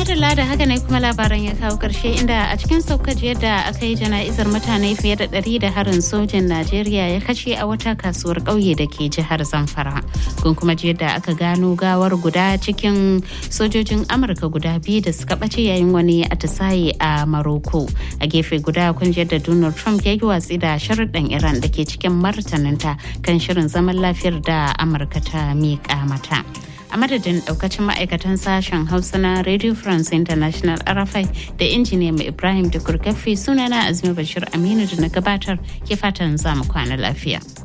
madalla da haka ne kuma labaran ya kawo karshe inda a cikin saukaji yadda aka yi jana'izar mutane fiye da ɗari da harin sojin najeriya ya kashe a wata kasuwar ƙauye da ke jihar zamfara kun kuma ji yadda aka gano gawar guda cikin sojojin amurka guda biyu da suka ɓace yayin wani atisaye a maroko a gefe guda kun ji yadda donald trump ya yi watsi da sharuɗan iran da ke cikin martaninta kan shirin zaman lafiyar da amurka ta miƙa mata. a madadin daukacin ma'aikatan sashen hausa na radio france international rfi da injiniya mai ibrahim da kurkafi sunana azumi bashir aminu da na gabatar ke fatan zamu kwana lafiya.